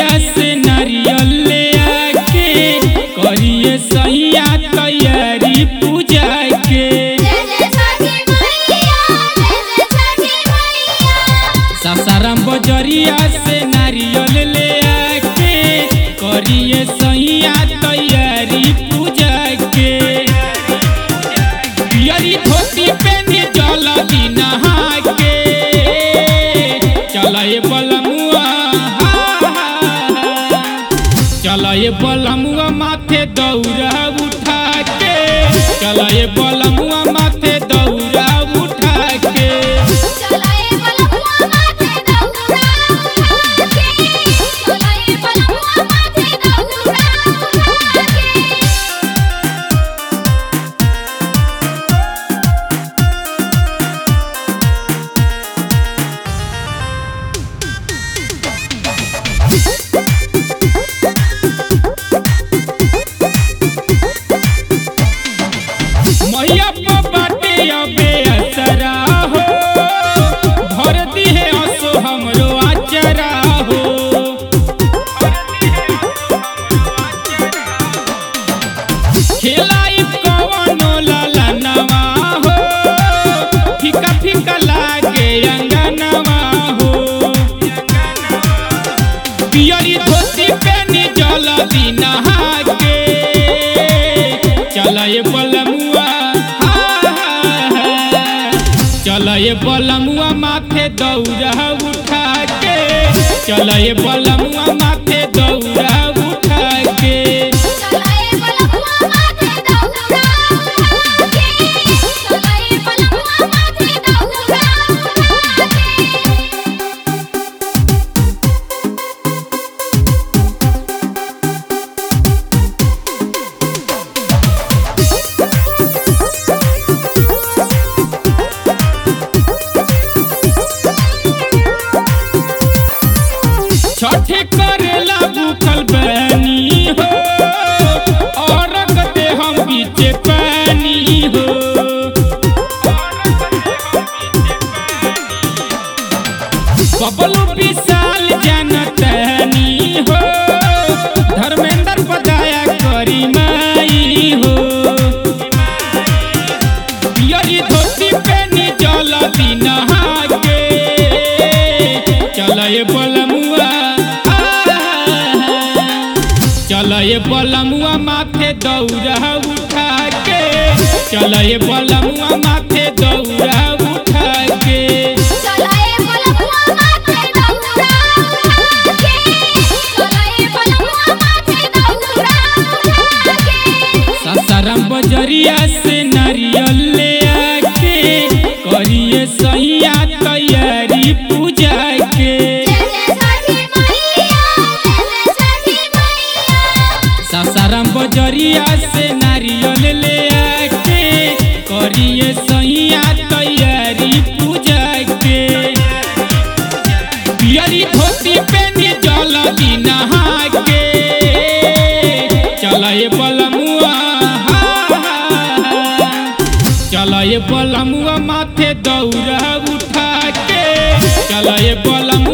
बजरिया से नारियल ले आके करिए सैया तैयारी पूजा के जय जय छठी मैया जय जय छठी मैया सासाराम बजरिया से नारियल ले आके करिए सैया तैयारी पूजा के पियरी धोती पहने जल नहा के चलाए बलमुआ चलाए बलमुआ माथे दौरा उठा के चलाए बलमुआ माथे दौरा उठा के चलाए बलमुआ माथे दौरा उठा के चलाए बलमुआ माथे दौरा उठा के मैया पर बाटे अबे असरा हो भर दिहे असो हमरो आचरा हो खेलाई कवनो ललनवा हो फीका फीका लागे अंगनवा हो पियरी धोती पहनी जल नहा के चलाए बलमुआ चलाए बलमुआ माथे दौरा उठा के चलाए बलमुआ माथे दौरा उठा के चलाए बलमुआ माथे दौरा उठा के चलाए बलमुआ माथे दौरा उठा के छठे करेला भूखल बनी हो और दे हम बीचे पानी हो बबलू विशाल जनतनी हो धर्मेंद्र पदाया करी माई हो पियरी धोती पहनी जल नहा के चलाए बलमुआ चलाए बलमुआ माथे दौरा उठा के चलाए बलमुआ माथे दौरा उठा के चलाए बलमुआ माथे दौरा उठा के चलाए बलमुआ माथे दौरा उठा के सासाराम बजरिया से नारियल ले आके करिए सैया तैयारी पूजा के जय जय छठी मैया जय जय छठी मैया सासाराम बजरिया से नारियल ले आके करिए सैया तैयारी पूजा के पियरी धोती पहनी जल नहा के चलाए बलमुआ चलाए बलमुआ माथे दौरा उठा के चलाए बलमुआ